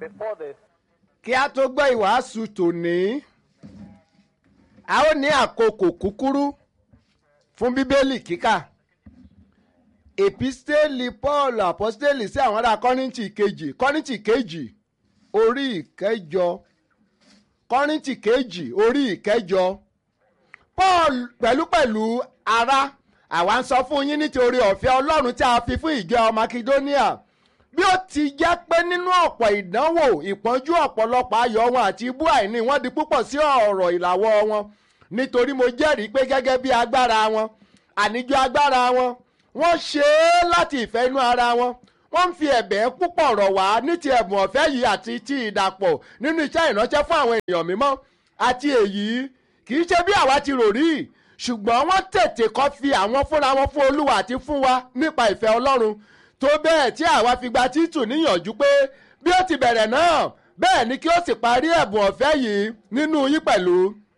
before this, kí a tó gbọ́ ìwàásù tòní a ó ní àkókò kúkúrú fún bíbélì kíkà èpísítélì paul àpọ́sítélì sí àwọn ará kọ́ríńtì kejì kọ́ríńtì kejì orí ìkẹjọ kọ́ríńtì kejì orí ìkẹjọ paul pẹ̀lúpẹ̀lú ará àwa ń sọ fún yín nítorí ọ̀fẹ́ ọlọ́run tí a fi fún ìjọ makedonia bí ó ti jẹ́ pé nínú ọ̀pọ̀ ìdánwò ìpọ́njú ọ̀pọ̀lọpọ̀ ayọ̀ wọn àti ibú àìní wọn di púpọ̀ sí ọ̀rọ̀ ìlàwọ́ wọn nítorí mo jẹ́rìí pé gẹ́gẹ́ bí agbára wọn àníjọ agbára wọn wọ́n ṣe é láti ìfẹ́ inú ara wọn wọ́n ń fi ẹ̀bẹ̀ púpọ̀ rọ̀ wá ní ti ẹ̀bùn ọ̀fẹ́ yìí àti ti ìdàpọ̀ nínú iṣẹ́ ìránṣẹ́ fún àwọn èèyàn mímọ́ àti èyí kì í ṣe bí àwa ti rò rí ṣùgbọ́n wọ́n tètè kọ́ fi àwọn fúnra wọn fún olúwa àti fún wa nípa ìfẹ́ ọlọ́run tó bẹ́ẹ̀ tí àwa fi gba títù níyànjú pé bí ó ti bẹ̀rẹ̀ náà bẹ́ẹ̀ ni kí ó sì parí ẹ̀bùn ọ̀fẹ́ yìí nínú yín pẹ̀lú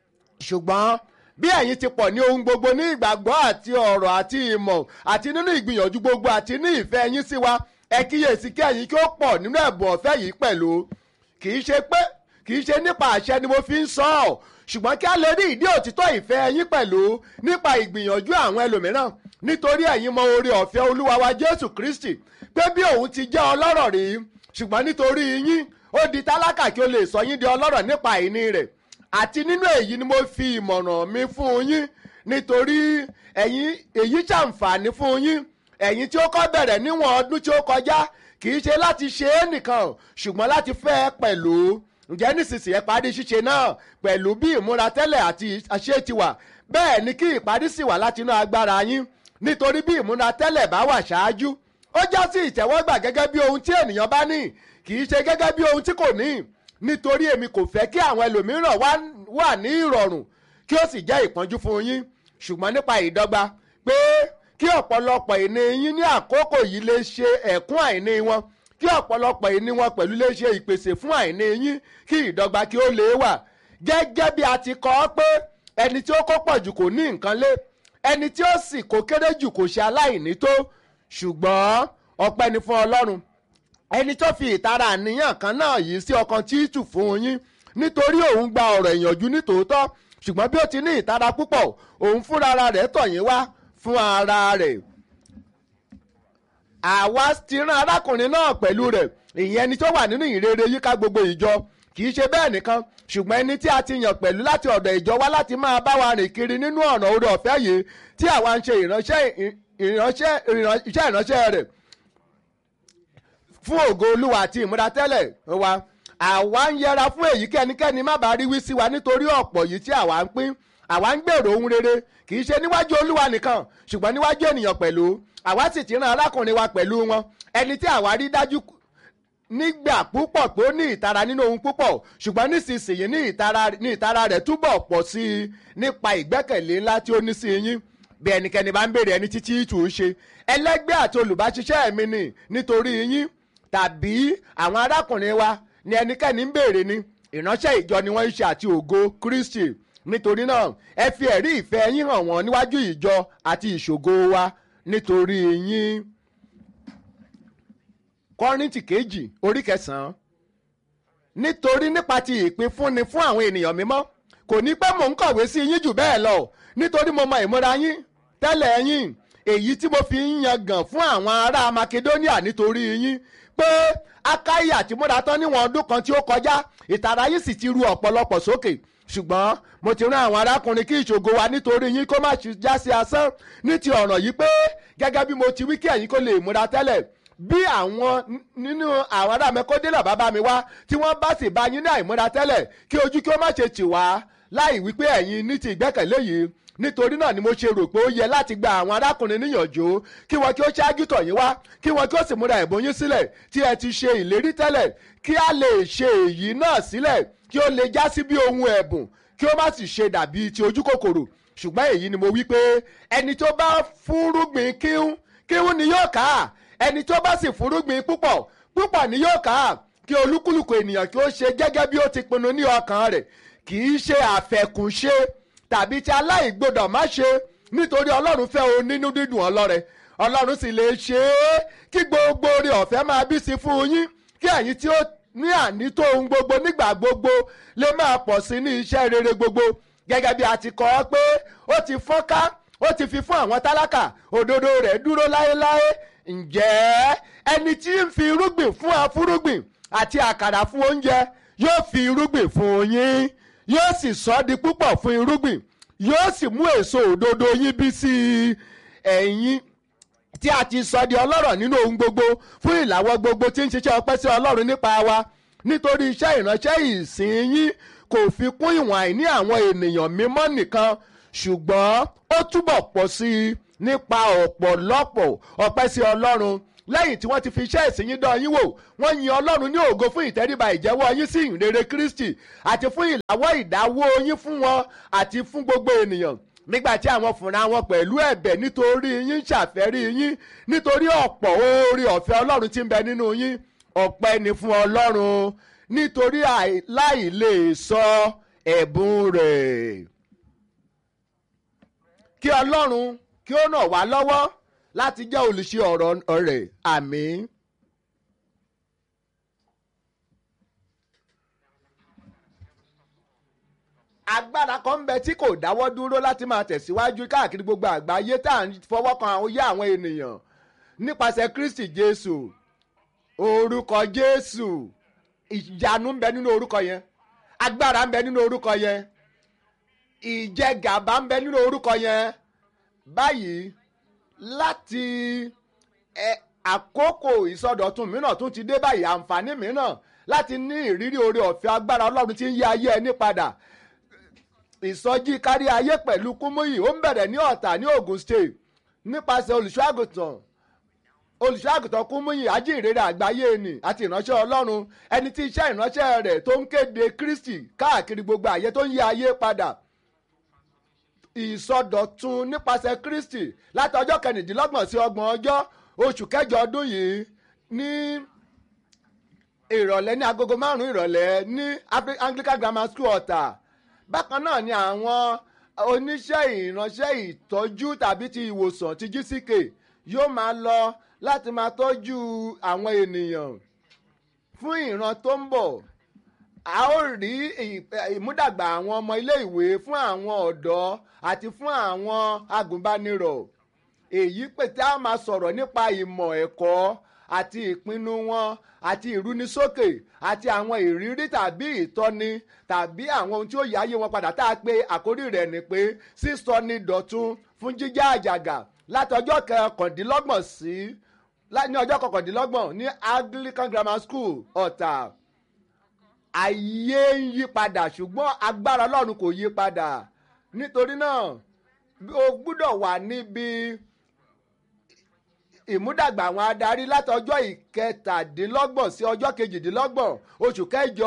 ṣùgbọ́n bí ẹ̀yin ti pọ̀ ní ohun gbogbo ní ìgbàgbọ́ àti ọ̀rọ̀ àti ìmọ̀ àti nínú ìgbìyànjú gbogbo àti ní ìfẹ́ yín sí wa ẹ kíyèsí kí ẹ̀yin kí ó pọ̀ nínú ẹ̀bùn ọ̀fẹ́ yìí pẹ̀lú kì í ṣe pé kì í ṣe nípa àṣẹ ni mo fi ń sọ ọ́ ṣùgbọ́n kí a lè rí ìdí òtítọ́ ìfẹ́ yín pẹ̀lú nípa ìgbìyànjú àwọn ẹlòmíràn nítorí ẹ̀yin mọ oore ọ̀fẹ́ olúwa wa jésù kristi pé bí òun ti jẹ́ ọlọ́rọ̀ rí ṣùgbọ́n nítorí yín ó di tálákà kí ó lè sọ yín di ọlọ́rọ̀ nípa àìní rẹ̀ àti nínú èyí ni mo fi ìmọ̀ràn mi fún yín nítorí ẹ̀yin èyí ṣàǹfààní fún yín ẹ̀yin tí ó kọ́ bẹ̀rẹ̀ níwọ̀n ọdún tí ó kọjá kì í ṣe láti ṣe é nìkan ṣùgbọ́n láti fẹ́ ẹ pẹ̀lú ǹjẹ́ nísinsìnyí ẹ parí ṣíṣe náà pẹ̀lú bí ìmúra tẹ́lẹ̀ àti àṣẹ ti wà bẹ́ẹ̀ ni kí ìparí sì wà láti inú agbára yín nítorí bí ìmúra tẹ́lẹ̀ bá wà ṣáájú ó já sí ìtẹ́wọ́gbà gẹ́gẹ́ bí ohun tí ènìyàn bá ní kì í ṣe gẹ́gẹ́ bí ohun tí kò ní nítorí èmi kò fẹ́ kí àwọn ẹlòmíràn wà ní ìrọ̀rùn kí ó sì jẹ́ ìpọ́njú fún yín ṣùgbọ́n nípa ìdọ́gba pé kí ọ̀pọ̀lọpọ̀ ìní yín ní àkókò yìí lè ṣe ẹ̀kún àìní wọn kí ọ̀pọ̀lọpọ̀ ìní wọn pẹ̀lú lè ṣe ìpèsè fún àìní yín kí ìdọ́gba kí ó lè wà gẹ́gẹ́ bí a ti kọ ọ́ pé ẹni tí ó kó pọ̀ jù kò ní nǹkan lé ẹni tí ó sì kó kéré jù kò ṣe aláìní tó ṣùgbọ́n ọpẹ́ ni fún ọlọ́run ẹni tó fi ìtara àníyàn kan náà yìí sí ọkàn títù fún yín nítorí òun gba ọ̀rọ̀ ìyànjú nítòótọ́ ṣùgbọ́n bí ó ti ní ìtara púpọ̀ òun fúnra rẹ̀ tọ̀ yín wá fún ara rẹ̀ àwa ti rán arákùnrin náà pẹ̀lú rẹ̀ ìyẹn ẹni tó wà nínú ìrere yíká gbogbo ìjọ kì í ṣe bẹ́ẹ̀ nìkan ṣùgbọ́n ẹni tí a ti yàn pẹ̀lú láti ọ̀dọ̀ ìjọ wá láti máa bá wa rìn kiri nínú ọ̀nà oore ọ̀fẹ́ yìí tí àwa ń ṣe ìránṣẹ́ ìránṣẹ́ iṣẹ́ ìránṣẹ́ rẹ̀ fún ògo olúwa àti ìmúratẹ́lẹ̀ wa àwa ń yẹra fún èyí kẹ́nikẹ́ni má bàa rí wí sí wa nítorí ọ̀pọ̀ yìí tí àwa ń pín àwa ń gbèrò ohun rere kì í ṣe níwájú olúwa nìkan ṣùgbọ́n níwájú ènìyàn pẹ̀lú àwa sì ti rán arákùnrin wa pẹ̀lú wọn ẹni tí àwa rí dájú nígbà púpọ̀ pé ó ní ìtara nínú ohun púpọ̀ ṣùgbọ́n nísinsìnyí ní ìtara ní ìtara rẹ̀ túbọ̀ pọ̀ sí i nípa ìgbẹ́kẹ̀lé ńlá tí ó ní sí yín bí ẹnikẹ́ni bá ń béèrè ẹni títí tù ú ṣe ẹlẹ́gbẹ́ àti olùbáṣiṣẹ́ mi ni nítorí yín tàbí àwọn arákùnrin wa ni ẹnikẹ́ni ń béèrè ni ìránṣẹ́ ìjọ ni wọ́n ń ṣe àti ògo Kristi nítorí náà ẹ fi ẹ̀rí ìfẹ́ yín hàn wọ́n níwájú ìjọ àti ìṣògo wa nítorí yín kọ́rìntì kejì orí kẹsàn-án nítorí nípa ti ìpínfúnni fún àwọn ènìyàn mímọ́ kò ní pẹ́ mò ń kọ̀wé sí yín jù bẹ́ẹ̀ lọ nítorí mo mọ ìmúra yín tẹ́lẹ̀ yín èyí tí mo fi ń yangàn fún àwọn ará Makedonia nítorí yín pé Akáyì àti múra tán níwọ̀n ọdún kan tí ó kọjá ìtara yín sì ti ru ọ̀pọ̀lọpọ̀ sókè ṣùgbọ́n mo ti rán àwọn arákùnrin kí ìṣògo wa nítorí yín kó má já sí asán ní ti ọ̀ràn yìí pé gẹ́gẹ́ bí mo ti wí kí ẹ̀yin kó lè múra tẹ́lẹ̀ bí àwọn nínú àwọn ará mẹ́kọ́délà bàbá mi wá tí wọ́n bá sì bá yín ní àìmúra tẹ́lẹ̀ kí ojú kí ó má ṣe tì wá láì wípé ẹ̀yin ní ti ìgbẹ́kẹ̀lé yìí nítorí náà ni mo ṣe rò pé ó yẹ láti gba àwọn arákùnrin níyànjú kí wọn kí ó ṣáájú tọ̀ yín wá kí wọn kí ó sì múra ẹ̀bùn yín sílẹ̀ tí ẹ ti ṣe ìlérí tẹ́lẹ̀ kí a lè ṣe èyí náà sílẹ̀ kí ó lè já sí bí ohun ẹ̀bùn kí ó má sì ṣe dàbí ti ojú kòkòrò ṣùgbọ́n èyí ni mo wí pé ẹni tó bá fúnrúgbìn kíhún kíhún ni yóò ká ẹni tó bá sì fúnrúgbìn púpọ̀ púpọ̀ ni yóò ká kí olúkúlùkù ènìyàn kí ó ṣe gẹ́gẹ́ bí ó ti pinnu ní ọkàn rẹ̀ kì í ṣe àfẹ̀kùnṣe tàbí tí aláìgbọdọ̀ má ṣe nítorí ọlọ́run fẹ́ o nínú dídùn ọlọ́rẹ ọlọ́run sì lè ṣe é kí gbogbo oore ọ̀fẹ́ máa bí sí fún yín kí ẹ̀yin tí ó ní ànító ohun gbogbo nígbà gbogbo lè máa pọ̀ sí ní iṣẹ́ rere gbogbo gẹ́gẹ́ bí a ti kọ́ ọ pé ó ti fọ́nká ó ti fi fún àwọn tálákà òdodo rẹ̀ dúró láéláé ǹjẹ́ ẹni tí ń fi irúgbìn fún afúrúgbìn àti àkàrà fún oúnjẹ yóò fi irúgbìn fún yín yóò sì sọ di púpọ̀ fún irúgbìn yóò sì mú èso òdodo yín bí sí ẹ̀yin tí a ti sọ di ọlọ́rọ̀ nínú ohun gbogbo fún ìlàwọ́ gbogbo tí ń ṣiṣẹ́ ọpẹ́ sí ọlọ́run nípa wa nítorí iṣẹ́ ìránṣẹ́ ìsìn yín kò fi kún ìwọ̀n àìní àwọn ènìyàn mímọ́ nìkan ṣùgbọ́n ó túbọ̀ pọ̀ sí i nípa ọ̀pọ̀lọpọ̀ ọpẹ́ sí ọlọ́run lẹ́yìn tí wọ́n ti fi iṣẹ́ ìsìn yín dán yín wò wọ́n yin ọlọ́run ní ògo fún ìtẹríba ìjẹ́wọ́ yín sí ìrere kristi àti fún ìlàwọ́ ìdáwó yín fún wọn àti fún gbogbo ènìyàn nígbà tí àwọn fúnra wọn pẹ̀lú ẹ̀bẹ̀ nítorí yín ṣàfẹ́rí yín nítorí ọ̀pọ̀ oore ọ̀fẹ́ ọlọ́run tí ń bẹ nínú yín ọpẹ́ ni fún ọlọ́run nítorí láì lè sọ ẹ̀bùn rẹ̀ kí ọlọ́run kí ó ràn wá lọ́wọ́ láti jẹ́ olùṣe ọ̀rọ̀ rẹ̀ àmín. agbára kan ń bẹ tí kò dáwọ́ dúró láti máa tẹ̀síwájú káàkiri gbogbo àgbáyé tá à ń fọwọ́ kan oyé àwọn ènìyàn nípasẹ̀ kristi jésù orúkọ jésù ìyanu ń bẹ nínú orúkọ yẹn agbára ń bẹ nínú orúkọ yẹn ìjẹgàba ń bẹ nínú orúkọ yẹn báyìí láti ẹ àkókò ìsọdọ̀tun mìíràn tún ti dé báyìí àǹfààní mìíràn láti ní ìrírí oore ọ̀fẹ́ agbára ọlọ́run tí ń yí ayé ẹni padà ìsọjí kárí ayé pẹ̀lú kúmúyì ó ń bẹ̀rẹ̀ ní ọ̀tà ní ogun state nípasẹ̀ olùṣọ́àgùtàn olùṣọ́àgùtàn kúmúyì ajínrere àgbáyé ni àti ìránṣẹ́ ọlọ́run ẹni tí iṣẹ́ ìránṣẹ́ rẹ̀ tó ń kéde kristi káàkiri gbogbo ayé tó ń yí ayé padà ìsọdọ̀tun nípasẹ̀ kristi láti ọjọ́ kẹrìndínlọ́gbọ̀n sí ọgbọ̀n ọjọ́ oṣù kẹjọ ọdún yìí ní ìrọ̀lẹ́ ní agogo márùn-ún ìrọ̀lẹ́ ní anglican grammar school ọ̀tà bákan náà ni àwọn oníṣẹ́ ìránṣẹ́ ìtọ́jú tàbí ti ìwòsàn ti gck yóò máa lọ láti máa tọ́jú àwọn ènìyàn fún ìran tó ń bọ̀ a ó rí ìmúdàgbà àwọn ọmọ ilé ìwé fún àwọn ọ̀dọ́ àti fún àwọn agùnbánirọ̀ èyí pé tí a máa sọ̀rọ̀ nípa ìmọ̀ ẹ̀kọ́ àti ìpinnu wọn àti ìrúnisókè àti àwọn ìrírí tàbí ìtọ́ni tàbí àwọn ohun tí ó yáyé wọn padà tá a pé àkórí rẹ̀ ni pé sísọni dọ̀tun fún jíjá àjàgà láti ọjọ́ kọkàndínlọ́gbọ̀n sí ní ọjọ́ kọkàndínlọ́gbọ̀n ní anglican grammar school ọ̀tà ayé ń yí padà ṣùgbọ́n agbára ọlọ́run kò yí padà nítorí náà o gbúdọ̀ wà níbi ìmúdàgbà àwọn adarí láti ọjọ́ ìkẹtàdínlọ́gbọ̀n sí ọjọ́ kejìdínlọ́gbọ̀n oṣù kẹjọ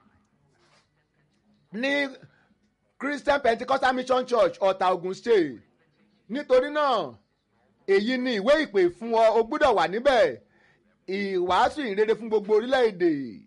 ní christian pentecostal mission church ọ̀tà ogun state nítorí náà èyí ni ìwé ìpè fún ọ o gbúdọ̀ wà níbẹ̀ ìwàásù ìrere fún gbogbo orílẹ̀-èdè